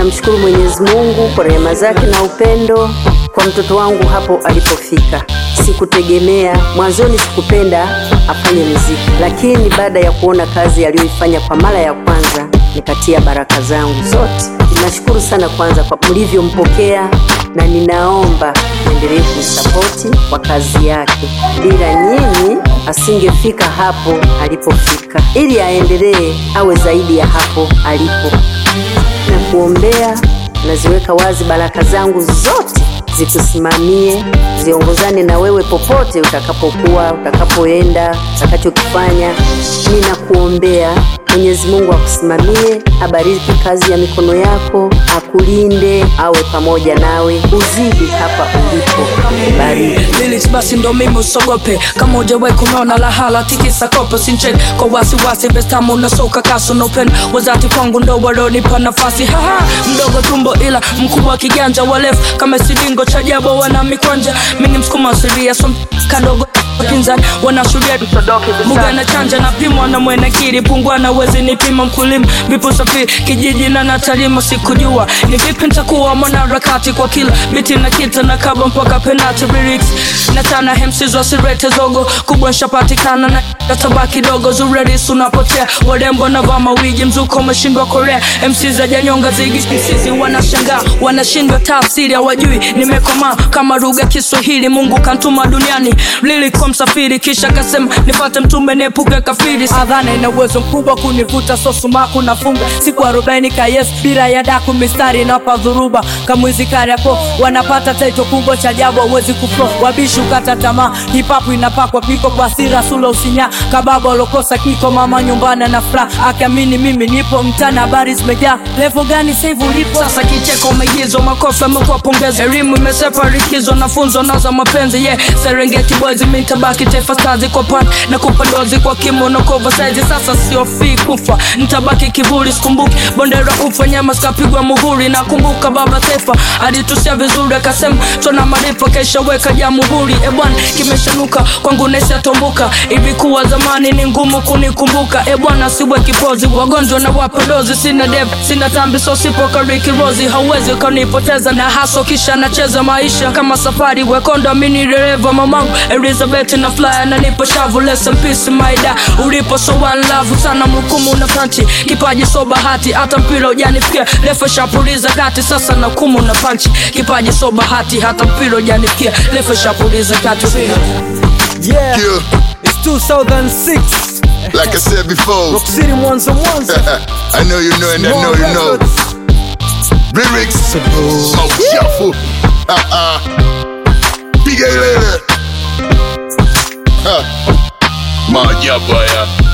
namshukuru Mwenyezi Mungu kwa rehema zake na upendo kwa mtoto wangu hapo alipofika. Sikutegemea mwanzoni, sikupenda afanye muziki, lakini baada ya kuona kazi aliyoifanya kwa mara ya kwanza, nikatia baraka zangu zote. Ninashukuru sana kwanza kwa mlivyompokea, na ninaomba endelee kumsapoti kwa kazi yake. Bila nyinyi asingefika hapo alipofika, ili aendelee awe zaidi ya hapo alipo na kuombea. Naziweka wazi baraka zangu zote zikusimamie, ziongozane na wewe popote utakapokuwa, utakapoenda, utakachokifanya. Ninakuombea Mwenyezi Mungu akusimamie, abariki kazi ya mikono yako, akulinde, awe pamoja nawe, uzidi hapa ulipo. Bariki. Lyrics basi ndo mimi usogope kama hujawahi kunaona lahala tikisa kopo sinchek kwa wasiwasi bestamu unasoka kaso no pen wazati kwangu ndo walonipa nafasi haha mdogo tumbo ila mkubwa kiganja walefu kama silingo cha jabo wana mikwanja mini msukuma siria so kadogo pinzani wanashuria muga na chanja na pimwa na mwenekiri pungwa na wezi nipima mkulima vipo safiri kijiji na natalima sikujua ni vipi ntakuwa mwanaharakati kwa kila biti na kita na kaba mpaka penati lyrics na tana hemsizwa sirete zogo kubwa nshapatikana na kataba kidogo zureris unapotea warembo na vaa mawigi mzuko umeshindwa korea mc za janyonga zigi msizi wanashangaa wanashindwa tafsiri hawajui nimekomaa kama lugha kiswahili mungu kantuma duniani lilikuwa msafiri kisha kasema nipate mtume niepuke kafiri adhana ina uwezo mkubwa kunivuta sosumaku nafunga siku arobaini kayes bila ya daku mistari napa dhuruba kamwizi kariako wanapata taito kubwa cha jabu awezi kuflo wabishi ukata tamaa hipapu inapakwa piko kwa sira sula usinya kababa alokosa kiko mama nyumbani na furaha akiamini mimi nipo mtana habari zimejaa levo gani saivu ulipo sasa kicheko maigizo makofi amekuwa pongezi elimu imesepa rikizo nafunzo naza mapenzi yeah serengeti boys mitabaki taifa stars kwa pan na kupandozi kwa kimo na cover size sasa sio fi kufa nitabaki kivuli sikumbuki bondera ufa nyama sikapigwa muhuri nakumbuka baba taifa alitusia vizuri akasema tuna marifa kesha weka jamuhuri e bwana kimeshanuka kwangu nesiatomboka ilikuwa zamani ni ngumu kunikumbuka e bwana siwe kipozi wagonjwa na wapodozi sina dev sina tambi so sipo kariki rozi hauwezi ukanipoteza na haso kisha nacheza maisha kama safari wekondo mini dereva mamangu elizabeth na flyer na nipo shavu less in peace maida ulipo so one love sana mhukumu na panchi kipaji so bahati hata mpira ujanifikia refa shapuliza kati sasa na kumu na panchi kipaji so bahati hata mpira ujanifikia refa shapuliza kati Yeah, Yeah, it's 2006. like I said before, Rock City Mwanza Mwanza. I know you know and I know you know. Lyrics, smoke shuffle. Uh-uh. Piga ilele. Ha. Maajabu haya.